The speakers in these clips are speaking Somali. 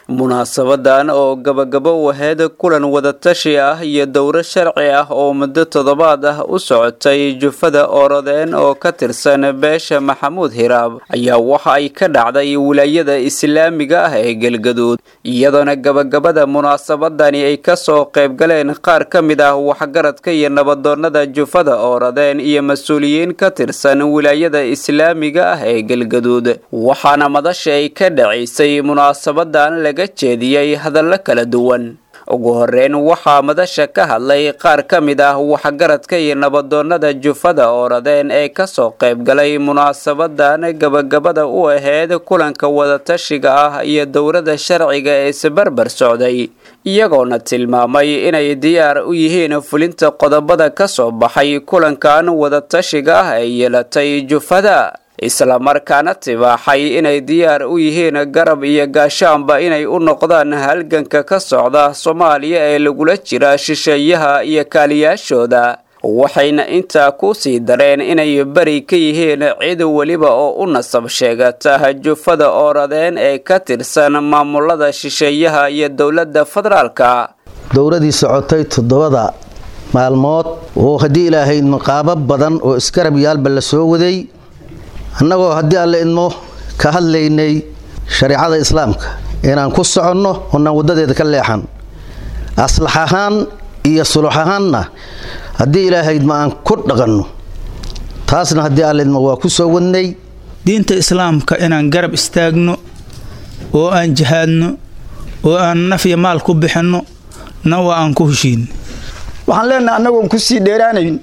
munaasabadan oo gabagabo u ahayd kulan wadatashi ah iyo dowro sharci ah oo muddo toddobaad ah u socotay jufada ooradeen oo ka tirsan beesha maxamuud hiraab ayaa waxa ay ka dhacday wilaayada islaamiga ah ee galgaduud iyadoona gabagabada munaasabadani ay kasoo qaybgaleen qaar ka mid ah waxgaradka iyo nabadoonada jufada ooradeen iyo mas-uuliyiin ka tirsan wilaayada islaamiga ah ee galgaduud waxaana madasha ay ka dhacaysay munaasabadan laga jeediyey hadallo kala duwan ugu horeyn waxaa madasha ka hadlay qaar ka mid ah waxgaradka iyo nabadoonada jufada ooradeen ee kasoo qaybgalay munaasabadan gabagabada u ahayd kulanka wadatashiga ah iyo dowrada sharciga ee isbarbar socday iyagoona tilmaamay inay diyaar u yihiin fulinta qodobada kasoo baxay kulankan wadatashiga ah ee yeelatay jufada islamarkaana tibaaxay inay diyaar u yihiin garab iyo gaashaanba inay u noqdaan halganka ka socda soomaaliya ee lagula jira shisheeyaha iyo kaaliyaashooda waxayna intaa ku sii dareen inay beri ka yihiin cid weliba oo u nasab sheegata jufada ooradeen ee ka tirsan maamulada shisheeyaha iyo dowladda federaalka dowladii socotay toddobada maalmood oo haddii ilaahay qaabo badan oo iskarab yaalba la soo waday annagoo haddii alle idmo ka hadlaynay shareicada islaamka inaan ku soconno oonaan waddadeeda ka leexan aslax ahaan iyo sulux ahaanna haddii ilaahay idmo aan ku dhaqanno taasna haddii alle idmo waa ku soo wadnay diinta islaamka inaan garab istaagno oo aan jihaadno oo aan naf iyo maal ku bixinno na waa aan ku heshiin waxaan leenahay annagoon ku sii dheeraanayn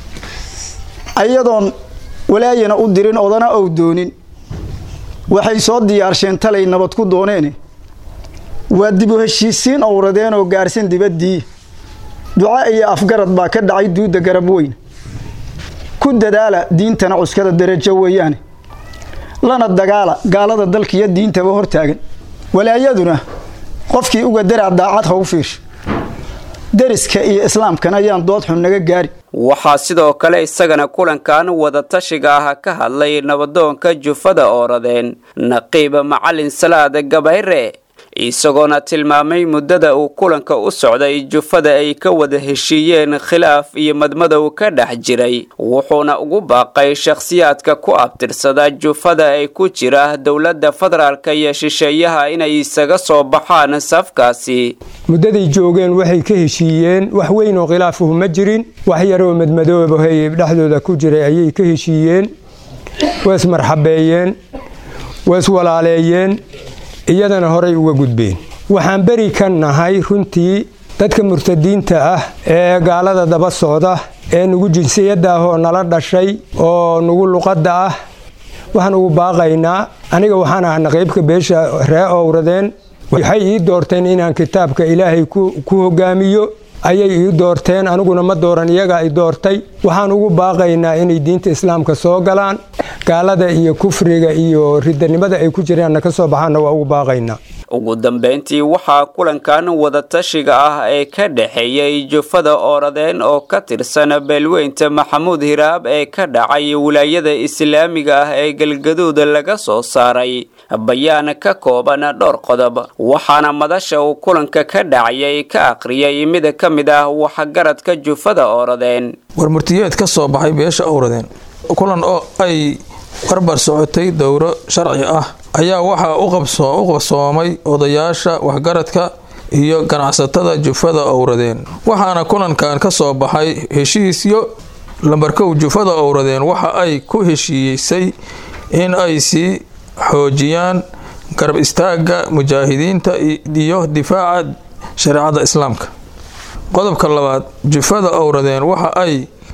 ayadoon walaayana u dirin odana ow doonin waxay soo diyaarsheen talay nabad ku dooneene waa dib u heshiisiin owradeen oo gaarsan dibaddii duca iyo afgarad baa ka dhacay duudda garab weyn ku dadaala diintana cuskada darajo weeyaane lana dagaala gaalada dalkiiyo diintaba hortaagan walaayaduna qofkii uga daraa daacad ha u fiirsho deriska iyo islaamkan ayaan dood xun naga gaari waxaa sidoo kale isagana kulankan wadatashiga ah ka hadlay nabadoonka jufada ooradeen naqiib macalin salaad gabayre isagoona tilmaamay muddada uu kulanka u socday jufada ay ka wada heshiiyeen khilaaf iyo madmadow ka dhex jiray wuxuuna ugu baaqay shakhsiyaadka ku abtirsada jufada ay ku jira dowladda federaalka iyo shisheeyaha inay isaga soo baxaan safkaasi muddaday joogeen waxay ka heshiiyeen wax weyn oo khilaafuhu ma jirin wax yaroo madmadoobahay dhexdooda ku jiray ayay ka heshiiyeen waa ismarxabeeyeen waa iswalaaleeyeen iyadana horay uga gudbeen waxaan beri ka nahay runtii dadka murtadiinta ah ee gaalada daba socda ee nugu jinsiyadda ah oo nala dhashay oo nugu luqadda ah waxaan ugu baaqaynaa aniga waxaan ah naqiibka beesha ree owradeen waxay ii doorteen inaan kitaabka ilaahay ku hogaamiyo ayay ii doorteen aniguna ma dooran iyagaa i doortay waxaan ugu baaqaynaa inay diinta islaamka soo galaan gaalada iyo kufriga iyo ridanimada ay ku jiraanna ka soo baxaanna waa ugu baaqaynaa ugu dambeyntii waxaa kulankan wadatashiga ah ee ka dhexeeyey jufada ooradeen oo ka tirsan beelweynta maxamuud hiraab ee ka dhacay wilaayada islaamiga ah ee galgaduud laga soo saaray bayaan ka kooban dhowr qodob waxaana madasha uu kulanka ka dhacayay ka aqriyay mid ka mid ah waxgaradka jufada ooradeen warmurtiyeed ka soo baxay beesha owradeen kulan oo ay barbar socotay dowro sharci ah ayaa waxaa u qabsoomay odayaasha waxgaradka iyo ganacsatada jufada owradeen waxaana kulankan ka soo baxay heshiisyo lambarkow jufada owradeen waxa ay ku heshiisay in ay sii xoojiyaan garab istaaga mujaahidiinta iyo difaaca shareecada islaamka qodobka labaad jufada owradeen waxa ay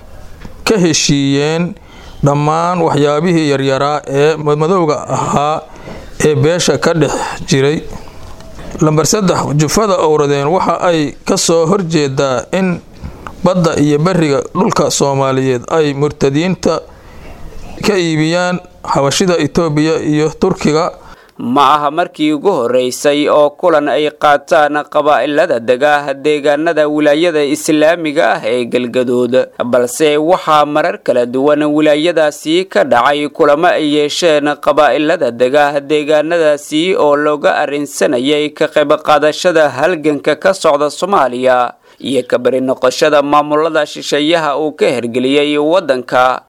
ka heshiiyeen dhammaan waxyaabihii yaryaraa ee madmadowga ahaa ee beesha ka dhex jiray lambar saddex jufada owradeen waxa ay ka soo horjeedaa in badda iyo beriga dhulka soomaaliyeed ay murtadiinta ka iibiyaan xabashida itoobiya iyo turkiga ma aha markii ugu horreysay oo kulan ay qaataan qabaa'ilada dega deegaanada wilaayada islaamiga ah ee galgaduud balse waxaa marar kala duwan wilaayadaasi ka dhacay kulamo ay yeesheen qabaa'ilada dega deegaanadaasi oo looga arrinsanayay ka qayb qaadashada halganka ka socda soomaaliya iyo kabari noqoshada maamulada shisheeyaha uu ka hergeliyey waddanka